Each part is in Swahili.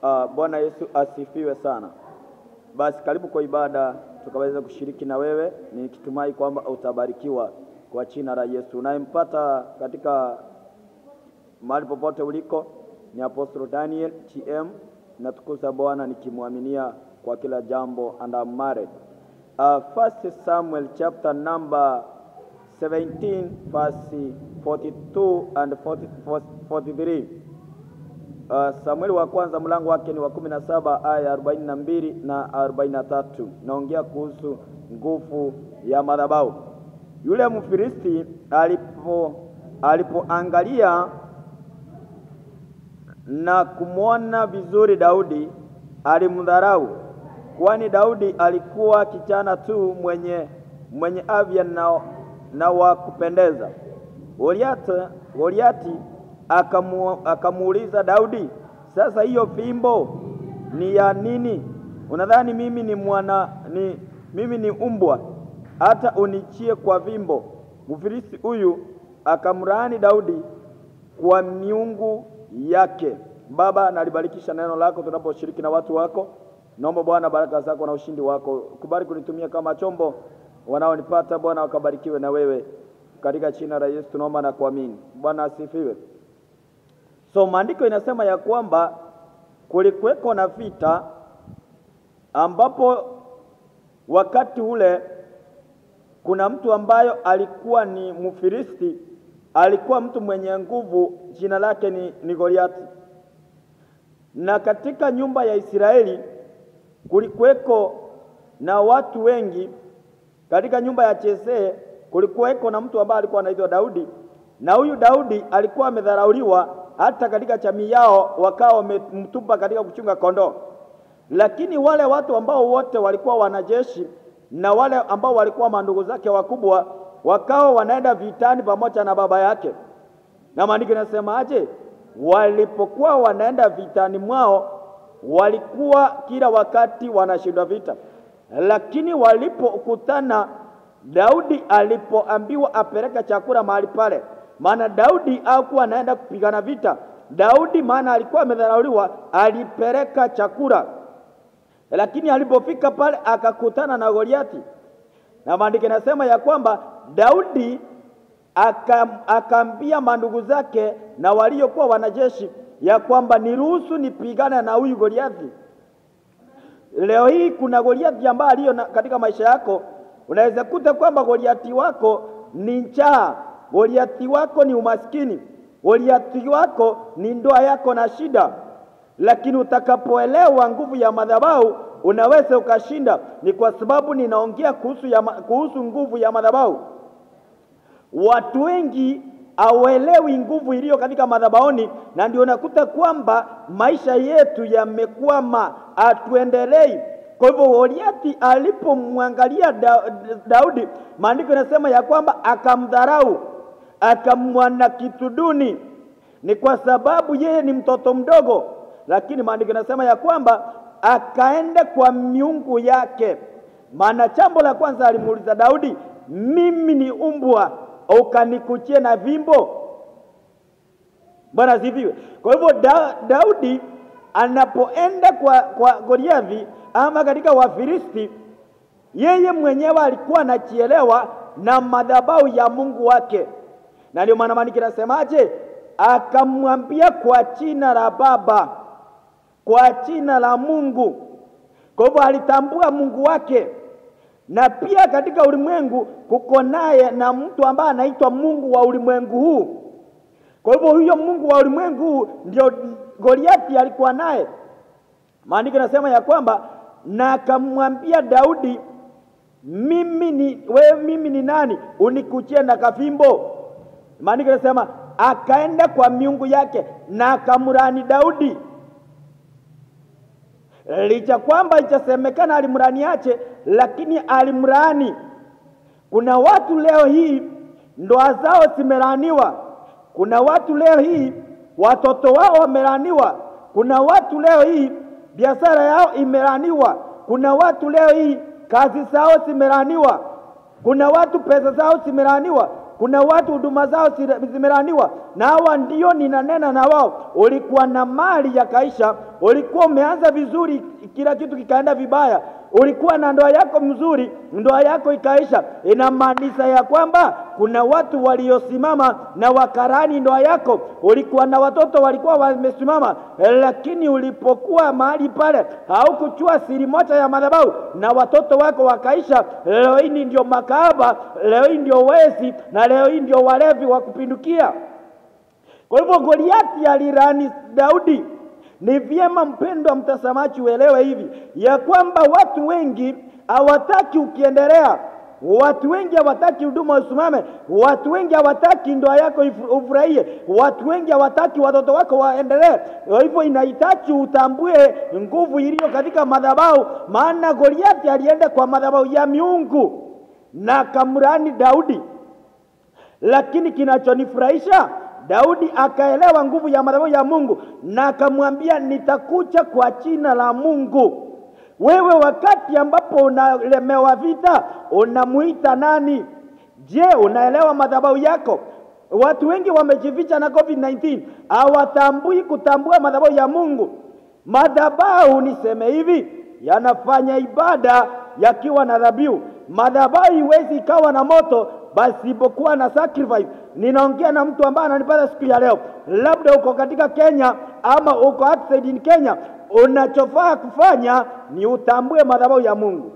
Uh, Bwana Yesu asifiwe sana. Basi karibu kwa ibada tukaweza kushiriki na wewe, nikitumai kwamba utabarikiwa kwa jina la Yesu. Unayempata katika mahali popote uliko ni Apostle Daniel TM, natukuza Bwana nikimwaminia kwa kila jambo and I'm married. Uh, First Samuel chapter number 17 verse 42 and 40, 43. Uh, Samueli wa kwanza mlango wake ni wa kumi na saba aya ya arobaini na mbili na arobaini na tatu. Naongea kuhusu nguvu ya madhabahu. Yule Mfilisti alipo alipoangalia na kumwona vizuri Daudi, alimdharau, kwani Daudi alikuwa kijana tu mwenye mwenye afya na, na wa kupendeza. Goliati Goliati akamu, akamuuliza Daudi, sasa hiyo fimbo ni ya nini? Unadhani mimi ni mwana ni mimi ni umbwa hata unichie kwa fimbo? Mfilisti huyu akamlaani Daudi kwa miungu yake. Baba, nalibarikisha neno lako tunaposhiriki na watu wako. Naomba Bwana baraka zako na ushindi wako, kubali kunitumia kama chombo wanaonipata Bwana, wakabarikiwe na wewe katika jina la Yesu tunaomba na kuamini. Bwana asifiwe. So maandiko inasema ya kwamba kulikuweko na vita ambapo wakati ule kuna mtu ambayo alikuwa ni Mfilisti, alikuwa mtu mwenye nguvu, jina lake ni, ni Goliati. Na katika nyumba ya Israeli kulikuweko na watu wengi. Katika nyumba ya Chesee kulikuweko na mtu ambaye alikuwa anaitwa Daudi, na huyu Daudi alikuwa amedharauliwa hata katika jamii yao wakawa wamemtupa katika kuchunga kondoo. Lakini wale watu ambao wote walikuwa wanajeshi na wale ambao walikuwa mandugu zake wakubwa wakawa wanaenda vitani pamoja na baba yake, na maandiko yanasemaje? Walipokuwa wanaenda vitani mwao, walikuwa kila wakati wanashindwa vita, lakini walipokutana Daudi alipoambiwa apeleke chakula mahali pale, maana Daudi hakuwa anaenda kupigana vita. Daudi maana alikuwa amedharauliwa, alipeleka chakula, lakini alipofika pale akakutana na Goliati, na maandiko yanasema ya kwamba Daudi akaambia mandugu zake na waliokuwa wanajeshi ya kwamba niruhusu nipigane na huyu Goliati. Leo hii kuna Goliati ambaye aliyo katika maisha yako Unaweza kuta kwamba Goliati wako ni njaa, Goliati wako ni umaskini, Goliati wako ni ndoa yako na shida, lakini utakapoelewa nguvu ya madhabahu unaweza ukashinda. Ni kwa sababu ninaongea kuhusu, ya, kuhusu nguvu ya madhabahu. Watu wengi hawelewi nguvu iliyo katika madhabahuni, na ndio unakuta kwamba maisha yetu yamekwama, hatuendelei. Kwa hivyo Goliati alipomwangalia da, Daudi, maandiko yanasema ya kwamba akamdharau, akamwana kitu duni. Ni kwa sababu yeye ni mtoto mdogo, lakini maandiko yanasema ya kwamba akaenda kwa miungu yake. Maana jambo la kwanza alimuuliza Daudi, mimi ni umbwa ukanikuchie na vimbo? Bwana asifiwe. Kwa hivyo da, Daudi anapoenda kwa, kwa Goliathi ama katika Wafilisti, yeye mwenyewe alikuwa anachielewa na madhabahu ya Mungu wake, na ndio maana maandiko yanasemaje? Akamwambia kwa jina la Baba, kwa jina la Mungu. Kwa hivyo alitambua Mungu wake, na pia katika ulimwengu kuko naye na mtu ambaye anaitwa Mungu wa ulimwengu huu. Kwa hivyo huyo Mungu wa ulimwengu huu ndio Goliati alikuwa naye. Maandiko yanasema ya kwamba na akamwambia Daudi, mimi ni wewe, mimi ni nani unikuchie na kafimbo? Maandiko yanasema akaenda kwa miungu yake na akamrani Daudi, licha kwamba itasemekana alimrani ache, lakini alimrani. Kuna watu leo hii ndoa zao zimeraniwa, kuna watu leo hii watoto wao wameraniwa, kuna watu leo hii biashara yao imeraniwa, kuna watu leo hii kazi zao zimeraniwa, kuna watu pesa zao zimeraniwa. Kuna watu huduma zao zile- zimelaniwa, na hawa ndio ninanena na wao. Ulikuwa na mali yakaisha, ulikuwa umeanza vizuri, kila kitu kikaenda vibaya, ulikuwa na ndoa yako mzuri, ndoa yako ikaisha. Inamaanisha ya kwamba kuna watu waliosimama na wakarani ndoa yako. Ulikuwa na watoto walikuwa wamesimama, lakini ulipokuwa mahali pale haukuchua siri moja ya madhabahu na watoto wako wakaisha. Leo hii ndio makahaba, leo hii ndio wezi, na leo hii ndio walevi wa kupindukia. Kwa hivyo Goliati alirani Daudi. Ni vyema mpendwa mtazamaji uelewe hivi ya kwamba watu wengi hawataki ukiendelea, watu wengi hawataki huduma usimame, watu wengi hawataki ndoa yako ifu- ufurahie, watu wengi hawataki watoto wako waendelee. Kwa hivyo inahitaji utambue nguvu iliyo katika madhabahu, maana Goliati alienda kwa madhabahu ya miungu na akamrani Daudi lakini kinachonifurahisha Daudi akaelewa nguvu ya madhabahu ya Mungu na akamwambia nitakuja kwa jina la Mungu. Wewe wakati ambapo unalemewa vita unamuita nani? Je, unaelewa madhabahu yako? Watu wengi wamejificha na COVID-19, hawatambui kutambua madhabahu ya Mungu. Madhabahu niseme hivi, yanafanya ibada yakiwa na dhabihu. Madhabahu iwezi ikawa na moto pasipokuwa na sacrifice. Ninaongea na mtu ambaye ananipata siku ya leo, labda uko katika Kenya ama uko outside in Kenya. Unachofaa kufanya ni utambue madhabahu ya Mungu,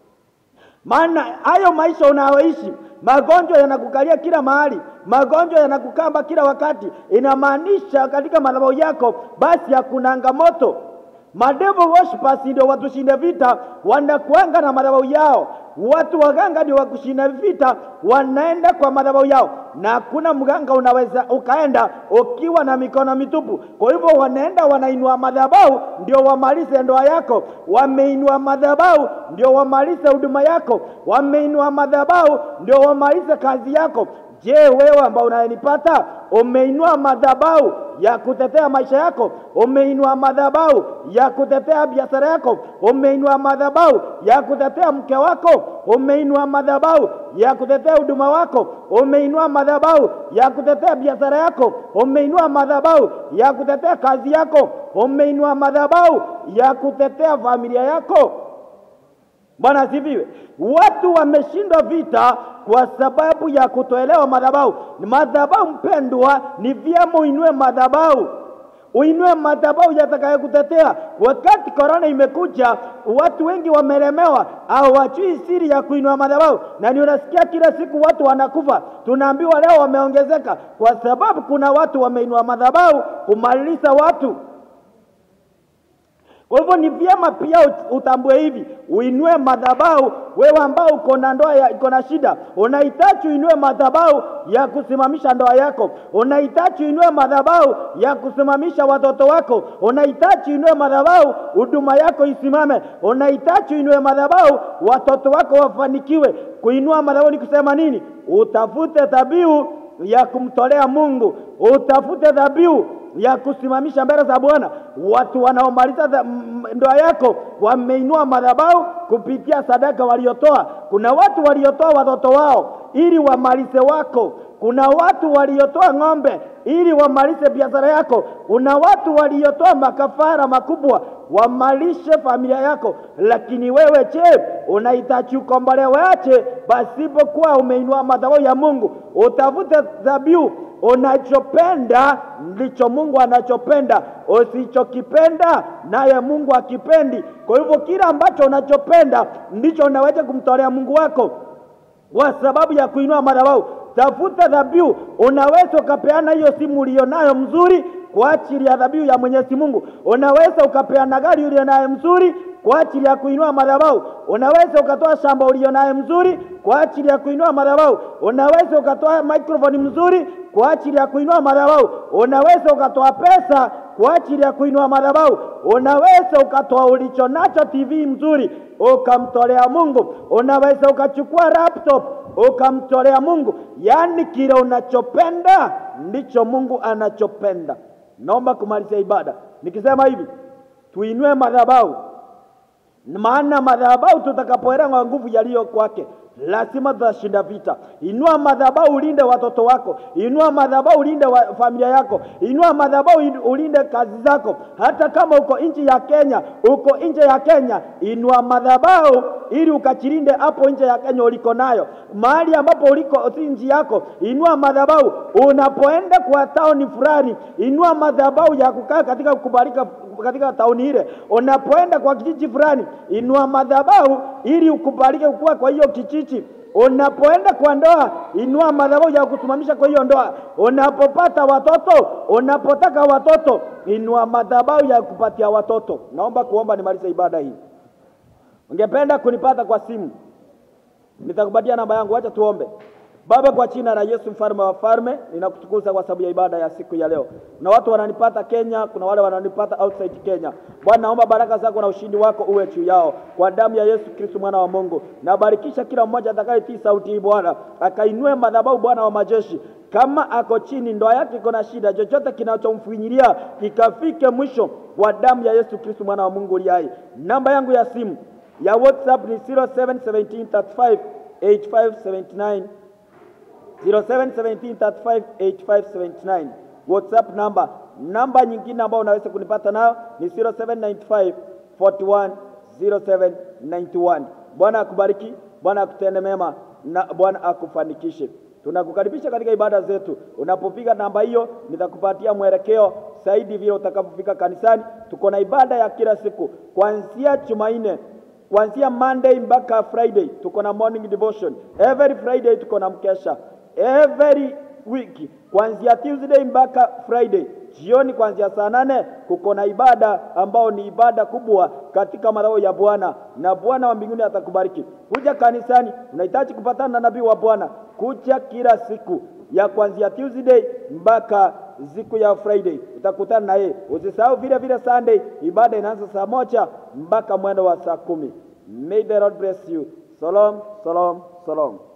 maana hayo maisha unayoishi, magonjwa yanakukalia kila mahali, magonjwa yanakukamba kila wakati. Inamaanisha katika madhabahu yako basi hakunanga moto. Madevo worshippers ndio watushinde vita, wanakuanga na madhabahu yao. Watu waganga ndio wakushinda vita, wanaenda kwa madhabahu yao, na hakuna mganga unaweza ukaenda ukiwa na mikono mitupu. Kwa hivyo wanaenda wanainua madhabahu ndio wamalize ndoa yako, wameinua madhabahu ndio wamalize huduma yako, wameinua madhabahu ndio wamalize kazi yako. Je, wewe ambao unayenipata umeinua madhabahu ya kutetea maisha yako? Umeinua madhabahu ya kutetea biashara yako? Umeinua madhabahu ya kutetea mke wako? Umeinua madhabahu ya kutetea huduma wako? Umeinua madhabahu ya kutetea biashara yako? Umeinua madhabahu ya kutetea kazi yako? Umeinua madhabahu ya kutetea familia yako? Bwana asifiwe. Watu wameshindwa vita kwa sababu ya kutoelewa madhabahu. Madhabahu mpendwa, ni vyema uinue madhabahu, uinue madhabahu yatakayokutetea. Wakati korona imekuja, watu wengi wamelemewa, hawajui siri ya kuinua madhabahu, na ni unasikia kila siku watu wanakufa. Tunaambiwa leo wameongezeka, kwa sababu kuna watu wameinua madhabahu kumaliza watu. Kwa hivyo ni vyema pia ut- utambue hivi, uinue madhabahu. Wewe ambao uko na ndoa ya- iko na shida, unahitaji uinue madhabahu ya kusimamisha ndoa yako, unahitaji uinue madhabahu ya kusimamisha watoto wako, unahitaji uinue madhabahu huduma yako isimame, unahitaji uinue madhabahu watoto wako wafanikiwe. Kuinua madhabahu ni kusema nini? Utafute dhabihu ya kumtolea Mungu, utafute dhabihu ya kusimamisha mbele za Bwana. Watu wanaomaliza dha- m- ndoa yako wameinua madhabahu kupitia sadaka waliotoa. Kuna watu waliotoa watoto wao ili wamalize wako. Kuna watu waliotoa ng'ombe ili wamalize biashara yako. Kuna watu waliotoa makafara makubwa wamalishe familia yako, lakini wewe je, unahitaji ukombolewe aje pasipokuwa umeinua madhabahu ya Mungu? Utafute dhabihu unachopenda ndicho Mungu anachopenda, usichokipenda naye Mungu akipendi. Kwa hivyo kila ambacho unachopenda ndicho unaweza kumtolea Mungu wako kwa sababu ya kuinua madhabahu. Tafuta dhabihu. Unaweza ukapeana hiyo simu ulionayo mzuri kwa ajili ya dhabihu ya Mwenyezi Mungu. Unaweza ukapeana gari ulionayo mzuri kwa ajili ya kuinua madhabahu. Unaweza ukatoa shamba ulionayo mzuri kwa ajili ya kuinua madhabahu. Unaweza ukatoa microphone mzuri kwa ajili ya kuinua madhabahu. Unaweza ukatoa pesa kwa ajili ya kuinua madhabahu. Unaweza ukatoa ulicho nacho TV mzuri ukamtolea Mungu. Unaweza ukachukua laptop ukamtolea Mungu. Yaani kile unachopenda ndicho Mungu anachopenda. Naomba kumalizia ibada nikisema hivi, tuinue madhabahu maana madhabahu tutakapoelewa nguvu yaliyo kwake lazima tutashinda vita. Inua madhabahu ulinde watoto wako, inua madhabahu ulinde wa familia yako, inua madhabahu in- ulinde kazi zako. Hata kama uko nchi ya Kenya, uko nje ya Kenya, inua madhabahu ili ukachilinde hapo nje ya Kenya uliko nayo, mahali ambapo uliko si nchi yako, inua madhabahu. Unapoenda kwa tauni fulani, inua madhabahu ya kukaa katika kukubalika katika tauni ile. Unapoenda kwa kijiji fulani, inua madhabahu ili ukubalike kuwa kwa hiyo kijiji. Unapoenda kwa ndoa, inua madhabahu ya kusimamisha kwa hiyo ndoa. Unapopata watoto, unapotaka watoto, inua madhabahu ya kupatia watoto. Naomba kuomba nimalize ibada hii. Ungependa kunipata kwa simu, nitakupatia namba yangu. Acha tuombe. Baba, kwa jina la Yesu mfalme wa falme, ninakutukuza kwa sababu ya ibada ya siku ya leo. Kuna watu wananipata Kenya, kuna wale wananipata outside Kenya. Bwana, naomba baraka zako na ushindi wako uwe juu yao kwa damu ya Yesu Kristo mwana wa Mungu. Nabarikisha kila mmoja atakayetii sauti hii Bwana, akainue madhabahu Bwana wa majeshi kama ako chini, ndoa yake iko na shida, chochote kinachomfinyilia kikafike mwisho kwa damu ya Yesu Kristo mwana wa Mungu uliye hai. Namba yangu ya simu ya WhatsApp ni 0717358579 0717358579 WhatsApp namba. Namba nyingine ambayo unaweza kunipata nayo ni 0795410791. Bwana akubariki, Bwana akutende mema na Bwana akufanikishe. Tunakukaribisha katika ibada zetu. Unapopiga namba hiyo, nitakupatia mwelekeo zaidi vile utakapofika kanisani. Tuko na ibada ya kila siku kuanzia Jumanne kuanzia Monday mpaka Friday tuko na morning devotion. Every Friday tuko na mkesha. Every week kuanzia Tuesday mpaka Friday jioni kuanzia saa nane kuko na ibada ambao ni ibada kubwa katika madhabahu ya Bwana, na Bwana wa mbinguni atakubariki. Kuja kanisani, unahitaji kupatana na nabii wa Bwana, kuja kila siku ya kuanzia Tuesday mpaka siku ya Friday utakutana na yeye. Usisahau vile vile Sunday, ibada inaanza saa moja mpaka mwendo wa saa kumi. May the Lord bless you. Shalom, shalom, shalom.